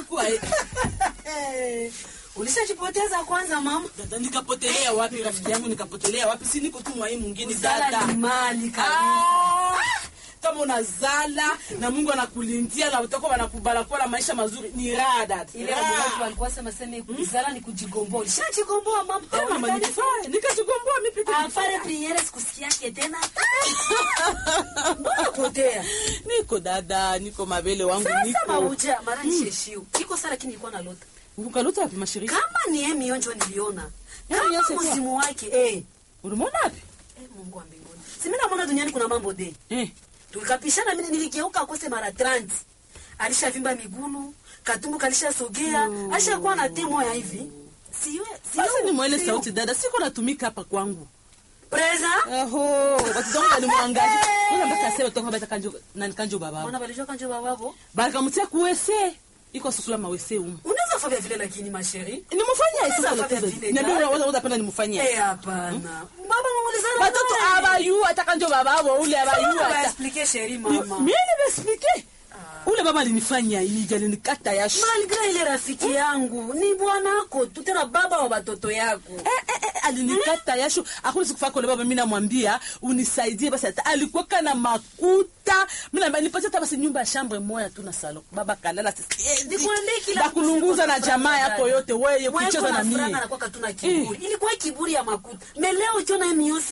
itakuwa eh. Eh, ulishajipoteza kwanza mama dada nikapotelea wapi rafiki yangu nikapotelea wapi si niko tu mwai mwingine Uzala dada ni mali kabisa Ah, kama unazala na mungu anakulindia na utakuwa wanakubala kuwa na maisha mazuri ni raha dada ile Raha. watu walikuwa sema sema kuzala ni kujigomboa ulishajigomboa mama Eh, mama nikifanya nikajigomboa mimi peke afare priere sikusikiake tena mbona potea niko dada niko mabele wangu sasa niko mauja mara nisheshiu iko sara lakini ilikuwa na lota ukalota wapi mashirika kama ni yeye mionjo niliona Yeye kama Yosef wa- mzimu wake eh ulimwona wapi eh Mungu wa mbinguni si mimi naona duniani kuna mambo de eh tulikapishana mimi niligeuka akose mara 30 alishavimba migulu katumbu kalishasogea alishakuwa na temo ya hivi siwe basi ni mwele siyo. sauti dada siko natumika hapa kwangu preza Aho, watu zangu walimwangalia. Kuna mpaka sasa watu bata kanjo nani kanjo baba. mwana balijua kanjo bababo Bakamtia kuwese. Iko sukula mawese umu. unaweza fanya vile lakini masheri Nimufanyia Unaweza sasa fanya lotezo. vile, Niambia dada. wewe unapenda nimufanyia. eh hapana baba mngulizana Watoto abayu atakanjo baba wao ule abayu ata. explique sheri Mimi mama nimesplike. Ule baba alinifanya hii, alinikata yashu. malgré ile rafiki yangu ni bwanako tu tena baba wa watoto yako Eh, eh, eh, alinikata yashu akuli sikufaa kule baba, mimi namwambia unisaidie basi, hata alikuwa kana makuta mimi naambia nipatie hata basi nyumba ya shambre moja tu na salon. Baba kalala sisi Nikwambie kila bakulunguza na siku jamaa kuna yako furaha yote, wewe Mwenye kucheza kuna na furaha mimi anakuwa katuna kiburi ilikuwa kiburi ya makuta meleo ukiona miosi